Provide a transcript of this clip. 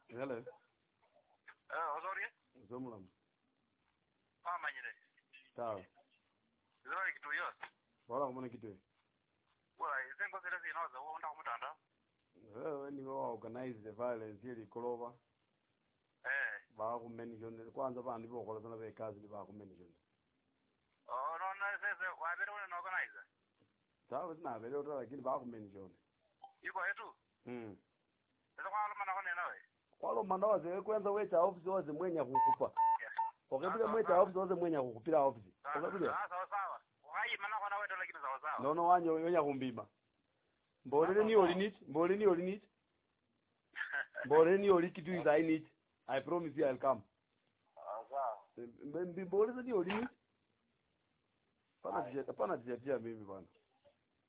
Hello. Eh, uzuri? Zomlam. Pamanyire. Sawa. Zori kitu yo. Wala kumona kitu. Wala izengo zile zinoza uonda kumutanda. Wewe ni wa organize the violence ili kolova. Eh. Ba ku mention kwanza bandi bo kola tana be kazi ba ku mention. Oh, no na sese wabere una organize. Sawa sina vile uta lakini ba ku mention. Iko yetu. Mm. Sasa kwa alama na kone nawe. Kwalo mandawa ze kwanza wecha office waze mwenya kukupa. Okebile mwecha office waze mwenya kukupira office. Okebile. Ah, sawa sawa. Wai mana kona wetu lakini sawa sawa. Nono wanyo wenya kumbima. Mbole ni olinit, mbole ni olinit. Mbole ni olikitu is I need. I promise you I'll come. Ah, sawa. Mbole ni olinit. Pana tijia, pana tijia mimi bwana.